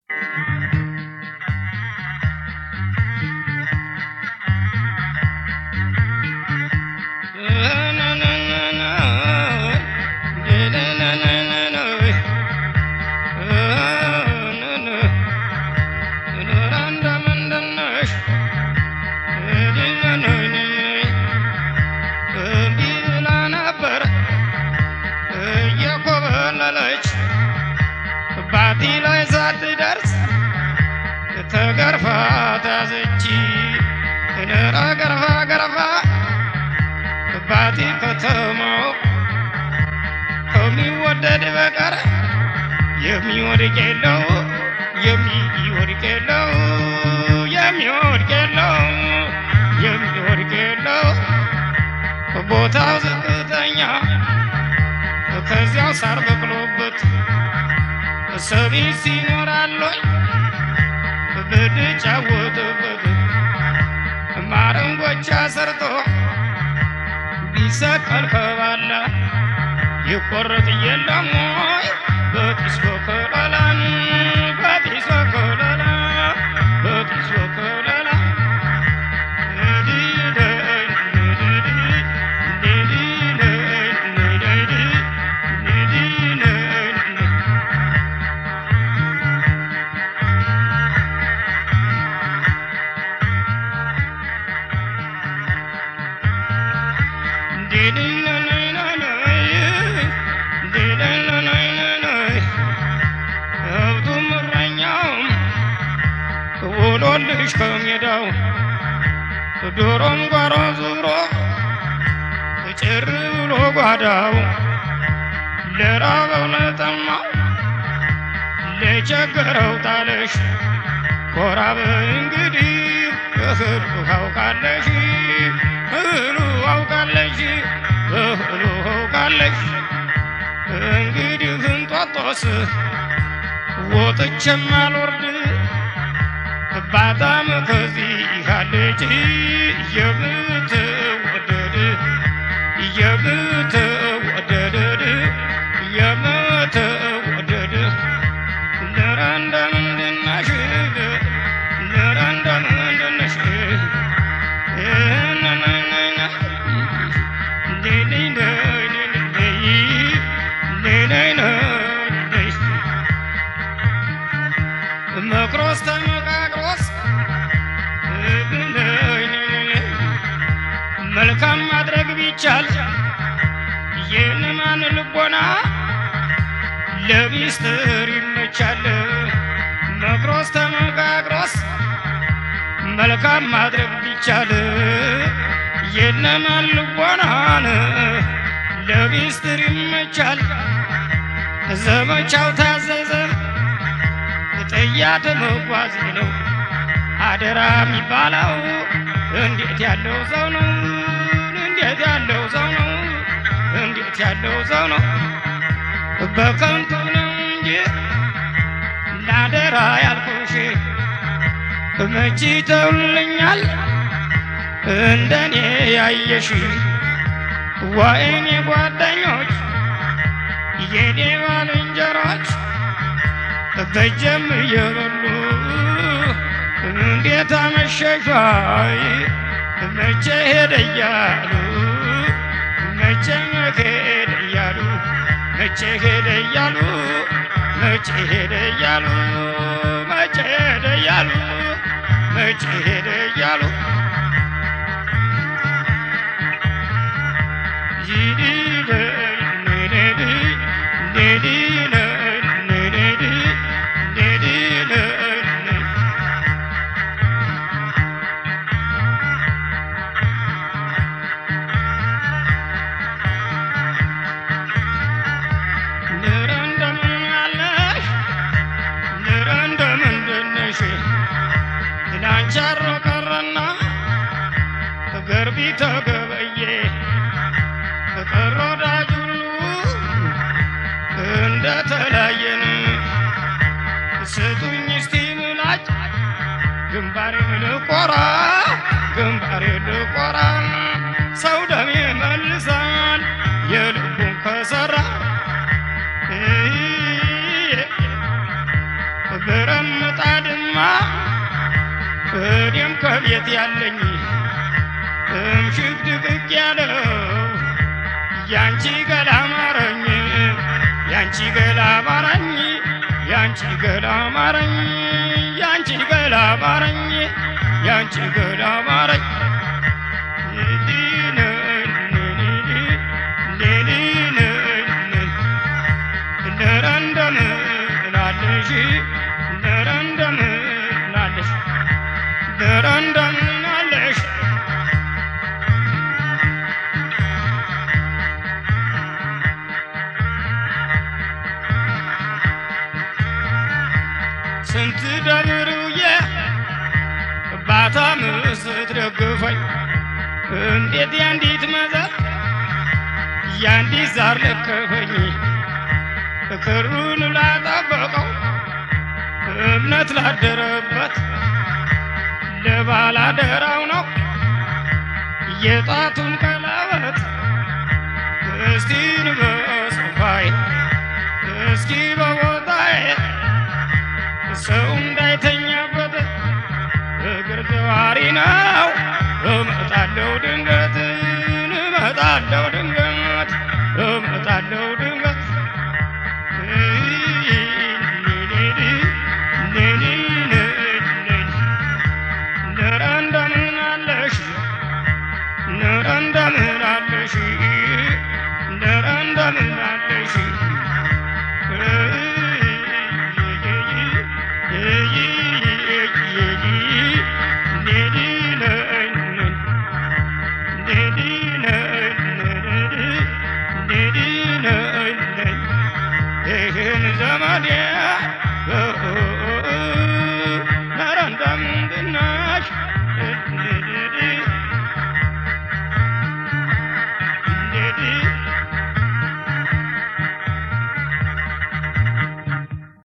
ባቲ ላይ ሳትደርስ ተገርፋ ተያዘች ነራ ገርፋ ገርፋ ባቲ ከተማው ከሚወደድ በቀር የሚወድቅ የለው የሚወድቅ የለው የሚወድቅ የለው የሚወድቅ የለው ቦታው ዝቅተኛ ከዚያው ሳር በቅሎበት ሰቢስ ይኖራለኝ ብንጫወትበት ማረንጎቻ ሰርቶ ቢሰቀል ከባላ ይቆረጥ የለም ወይ በጢስ በከለላን በጢስ በከለላ በጢስ በከለላ ከብቱም እረኛውም ውሎልሽ ከሜዳው ዶሮም ጓሮ ዙሮ ጭር ብሎ ጓዳው ለራበው ለጠማው ለቸገረው ጣለሽ ኮራ በይ እንግዲህ እህሉ አውቃለሽ እህሉ አውቃለሽ እህሉ አውቃለሽ እንግዲህ እንጧጦስ ወጥቼም አልወርድ ባጣም ከዚህ አለች የምትወደድ የምትወደድ የምትወደድ ነራ እንደምንድነሽ ነራ እንደምንድነሽ መክሮስ ተመካክሮስ መልካም ማድረግ ቢቻል የንማን ልቦና ለሚስጥር ይመቻል። መክሮስ ተመካክሮስ መልካም ማድረግ ቢቻል የነማን ልቦናን ለሚስጥር ይመቻል። ዘመቻው ታዘዘ ጥያት መጓዝ ነው አደራ የሚባለው እንዴት ያለው ሰው ነው? እንዴት ያለው ሰው ነው? እንዴት ያለው ሰው ነው? በከንቱ ነው እንጂ ለአደራ ያልኩሽ መቼ ተውልኛል እንደኔ ያየሽ ወይኔ ጓደኞች የኔ ባልንጀሮች በጀም እየበሉ እንዴት አመሸሻይ መቼ ሄደ እያሉ መቼ ሄደ እያሉ መቼ ሄደ እያሉ መቼ ሄደ እያሉ መቼ ሄደ እያሉ መቼ ሄደ እያሉ ንረ እንደምን አለሽ ንረ እንደምንድነሽ ላንቻሮ ቀረና ገርቢ ተገበየ ቀረ ወዳጅ ሁሉ እንደተለያየን ስጡኝ እስቲ ምላጭ ግንባሬ ልቆራ ግንባሬ ልቆራ ሰው ደሜ መልሳል የልቡን ከሰራ ብረማ ምጣድማ እኔም ከቤት ያለኝ እምሽግ ድቅቅ ያለው ያንቺ ገላ ማረኝ ያንቺ ገላ ማረኝ ያንቺ ገላ ማረኝ ያንቺ ገላ ማረኝ ያንቺ ገላ ማረኝ እንደረንደም ላለሽ እንደረንደም ላለሽ እንደረንደም ላለሽ ስንት ደብሩዬ ባታም ስትደግፈኝ እንዴት ያንዲት መዘር ያንዲት ዛር ለከፈኝ ክሩን ላጠበቀው እምነት ላደረበት ለባላደራው ነው የጣቱን ቀለበት እስቲ በጽፋይ እስኪ በቦታዬ ሰው እንዳይተኛበት እግር ተዋሪ ነው እመጣለሁ ድንገት